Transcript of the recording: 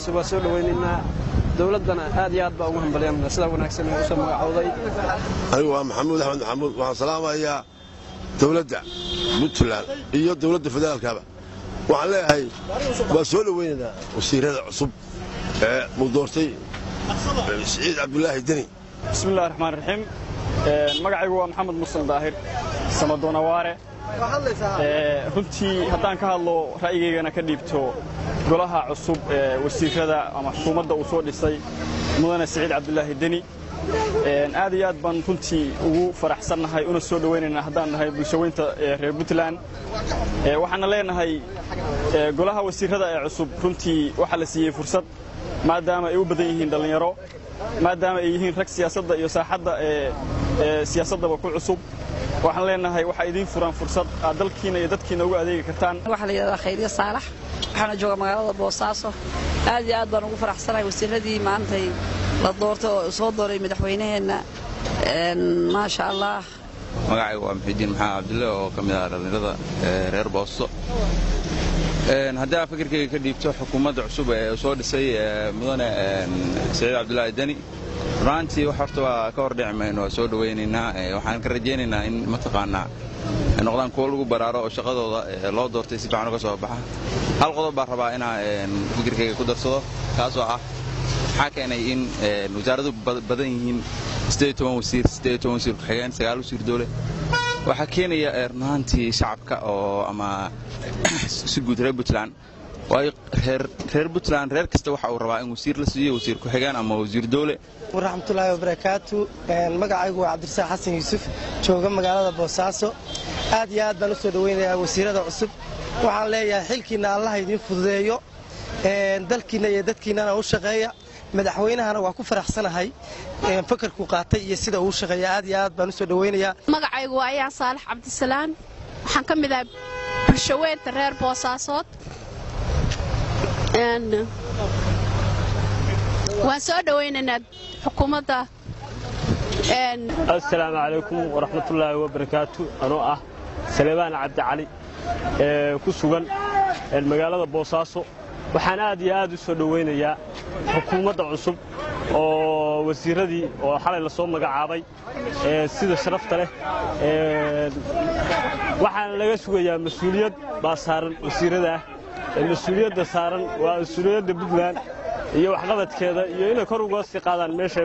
cusub waa soo dhowaynaynaa dowladdana aad iyo aad baa ugu hambalyanna sidaa wanaagsan ee usoo magacowday anigu waa maxamuud axmed maxamuud waxaan salaamayaa dowladda puntland iyo dowladda federaalkaba waxaan leeyahay waa soo dhowaynaynaa wasiirada cusub ee uu doortay siciid cabdulaahi deni bismillahi raxmaan raxiim magacaygu waa maxamed musan daahir samadoonawaare runtii haddaan ka hadlo ra'yigaygana ka dhiibto golaha cusub ee wasiirada ama xukuumadda uu soo dhisay mudane siciid cabdulaahi deni aad iyo aad baan runtii ugu faraxsannahay una soo dhowaynaynaa haddaan nahay bulshaweynta reer puntland waxaana leenahay golaha wasiirada ee cusub runtii waxaa la siiyey fursad maadaama ay u badan yihiin dhallinyaro maadaama ay yihiin rag siyaasadda iyo saaxadda ee siyaasaddaba ku cusub waxaan leenahay waxaa idiin furan fursad aad dalkiina iyo dadkiina ugu adeegi kartaan waxaa la yidhahdaa khayriye saalax waxaana jooga magaalada boosaaso aad iyo aad baan ugu faraxsanahay wasiiradii maantay la doortay oo soo dooray madaxweynaheenna maasha allah magacaygu waa muxidiin maxamed cabdille oo ka mid ah dhallinyarada reer boosto haddii aad fikirkayga ka dhiibto xukuumadda cusub ee soo dhisay mudane siciid cabdulaahi deni runaantii wax horta waa ka hordhici mayno waa soo dhowaynaynaa waxaan ka rajaynaynaa in mataqaanaa ay noqdaan kuwo lagu baraaro oo shaqadooda loo doortay si fiican uga soo baxa hal qodob baan rabaa inaa fikirkayga ku darsado kaasoo ah maxaa keenay in wasaaradu badan yihiin wasiir wasiir ku-xigeen sagaal wasiir dowle waxaa keenaya runaantii shacabka oo ama si guud reer puntland waayo reer puntland reer kasta waxa uu rabaa in wasiir la siiyo wasiir ku-xigeen ama wasiir dowle waraxmatullaahi wabarakaatu magacaygu waa cabdirasaaq xasan yuusuf jooga magaalada boosaaso aad iyo aad baan u soo dhowaynayaa wasiirada cusub waxaan leeyahay xilkiinna allaha idiin fududeeyo dalkiinna iyo dadkiinnana u shaqeeya madaxweynahana waa ku faraxsanahay fakarku qaatay iyo sida uu shaqeeya aad iyo aad baan u soo dhowaynayaa magacaygu waa ayaan saalax cabdisalaan waxaan ka mid ahay bulshaweynta reer boosaasood waan soo dhowaynaynaa xukuumadda assalaamu calaykum waraxmatullaahi wabarakaatu anoo ah salebaan cabdicali ee ku sugan magaalada boosaaso waxaan aad iyo aad u soo dhowaynayaa xukuumadda cusub oo wasiiradii oo xalay la soo magacaabay sida sharafta leh waxaana laga sugayaa mas-uuliyad baa saaran wasiiradaah mas-uuliyadda saaran waa mas-uuliyadda puntland iyo waxqabadkeeda iyo inay kor uga sii qaadaan meesha